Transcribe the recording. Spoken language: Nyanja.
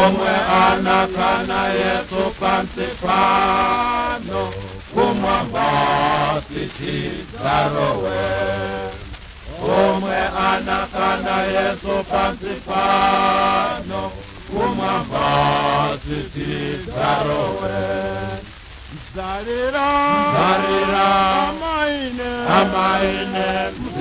omwe anakana yesu pansi pano kumwamba sitidzarowe omwe anakana yesu pansi pano kumwamba sitidzarowe Zarira Zarira Amaine amaine